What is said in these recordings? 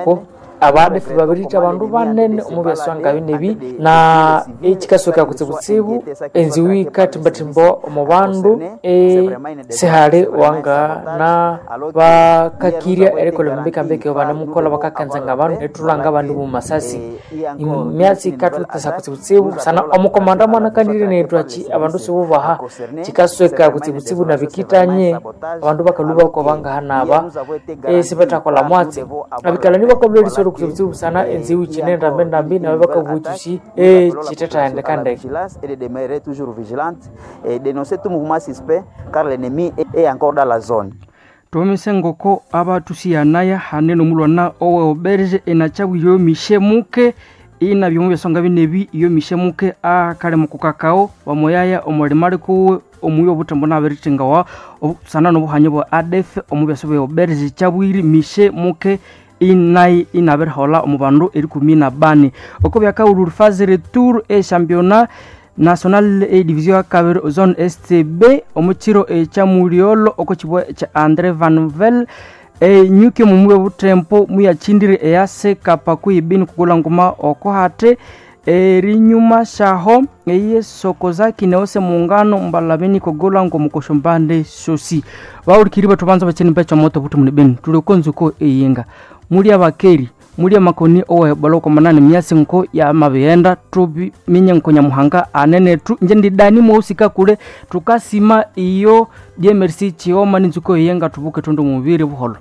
ngoko abadefe babirita abandu banene omu byaswanga binebi na ekikasoka kutsibutsibu enziwi katimbatimba omu bandu e sihali wanga na bakakirya erikola mbekambeke banemukola bakakanzanga abandu netulanga abandu mu masasi imyatsi katutesa kutsibutsibu sana omukomanda mwanakandire netwachi abandu sibubaha kikasweka kutsibutsibu na bikitanye abandu bakaluba ko bangahanaba esibetakola mwatsi abikala nibakobula lisoro kutsibutsibu sana enziwi chinenda mbendambi nabe bakabuchusi e chitetaendeka ndeke et de demeurer toujours vigilante et dénoncer tout mouvement suspect car l'ennemi est encore dans la zone. tomise ngoko abatusiyanaya hanene omulwana owe oberge enachabwire omishe muke ina byomu byasonga binebi iyo mishe muke akale mukukakao wamoyaya omulima alikuwe omuyo obutembo nabiritingawa sana nobuhanya bwa adf omu byaso bya oberge chabwiri mishe muke inai inabirihola omu bandu erikumi na bane oko byakaululu phase retour e championnat national e division ya kabiri zone stb omukiro ekyamuliolo oko kibwa kya andre vanvel enyuki mumube butempo muyachindire eyase kapa kuibini kugula nguma oko hate erinyuma shaho eye soko zaki neose muungano mbalabeni kugula ngo mukoshombande sosi baulikiri batu banza bacheni mpecha moto butu munibeni tulikonzuko eyinga muli abakeri muli amakoni owe baloko manane myasi nko ya mabiyenda tubi minye nko nyamuhanga anene tu nje ndidani mohusika kule tukasima iyo dmrc chioma ninzuko yenga tubuke tundu mubiri buholo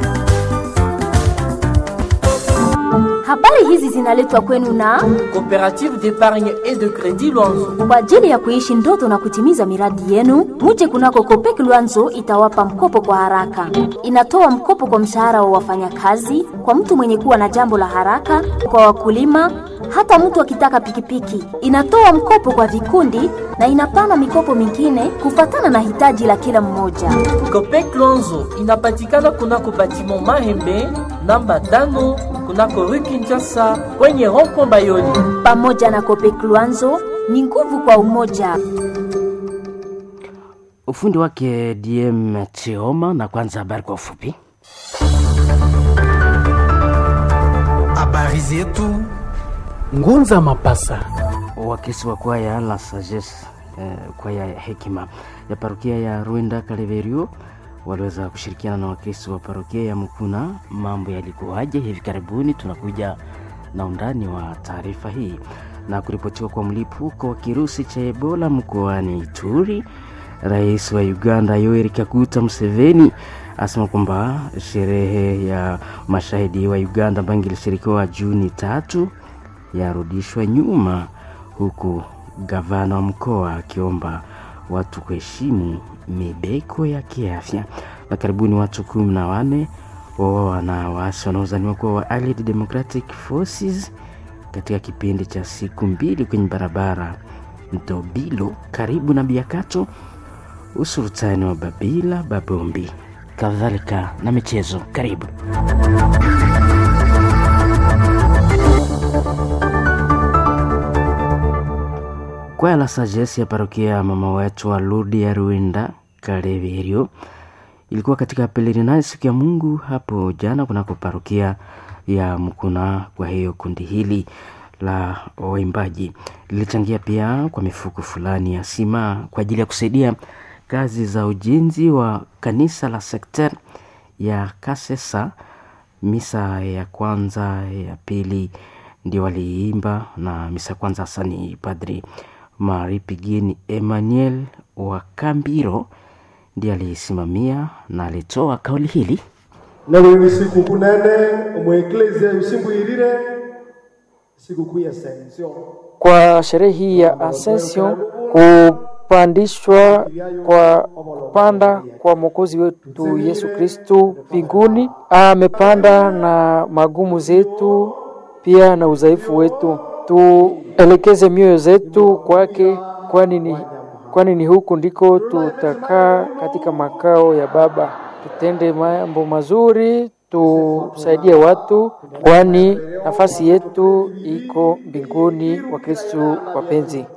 Habari hizi zinaletwa kwenu na Coopérative d'épargne et de crédit Luanzo. kwa ajili ya kuishi ndoto na kutimiza miradi yenu. Muje kunako Kopek Luanzo itawapa mkopo kwa haraka. Inatoa mkopo kwa mshahara wa wafanyakazi, kwa mtu mwenye kuwa na jambo la haraka, kwa wakulima, hata mtu akitaka pikipiki. Inatoa mkopo kwa vikundi na inapana mikopo mingine kufatana na hitaji la kila mmoja. Copec Luanzo inapatikana kunako batiment Mahembe namba tano kunako rue Kinshasa kwenye rond-point Bayoni. Pamoja na Kopek Luanzo ni nguvu kwa umoja. ufundi wake dm chioma na kwanza habari kwa ufupi habari zetu ngunza mapasa wakisi wa kwaya la sagesse eh, kwaya ya hekima ya parokia ya rwenda kaleverio waliweza kushirikiana na wakisi wa parokia ya mkuna mambo yalikuwaje hivi karibuni tunakuja na undani wa taarifa hii na kuripotiwa kwa mlipuko wa kirusi cha ebola mkoani ituri rais wa uganda yoweri kaguta museveni asema kwamba sherehe ya mashahidi wa uganda ambayo ingilishirikiwa juni tatu yarudishwa nyuma huku gavana wa mkoa akiomba watu kuheshimu mibeko ya kiafya na karibuni watu kumi na wane wawawa na waasi wanaozaniwa kuwa wa Allied Democratic Forces katika kipindi cha siku mbili kwenye barabara Ndobilo karibu na Biakato, usultani wa Babila Babombi, kadhalika na michezo. Karibu. Kwaya la Sagesi ya parokia ya mama wetu wa Ludi ya Ruinda Kaleverio ilikuwa katika pelerinai siku ya Mungu hapo jana kunako parokia ya Mkuna. Kwa hiyo kundi hili la waimbaji lilichangia pia kwa mifuko fulani ya sima kwa ajili ya kusaidia kazi za ujenzi wa kanisa la sekter ya Kasesa. Misa ya kwanza ya pili ndio waliimba, na misa ya kwanza hasa ni Padri Mari Pigini Emmanuel wa Kambiro ndiye alisimamia na alitoa kauli hili nawe sikukuu nene omweklezia yusimbwirire sikukuu ya Ascension kwa sherehe hii ya Ascension, kupandishwa kwa kupanda kwa mwokozi wetu Yesu Kristu mbinguni. Amepanda na magumu zetu pia na udhaifu wetu, tuelekeze mioyo zetu kwake, kwani ni kwani ni huku ndiko tutakaa katika makao ya Baba. Tutende mambo mazuri, tusaidie watu, kwani nafasi yetu iko mbinguni. Wa Kristu wapenzi.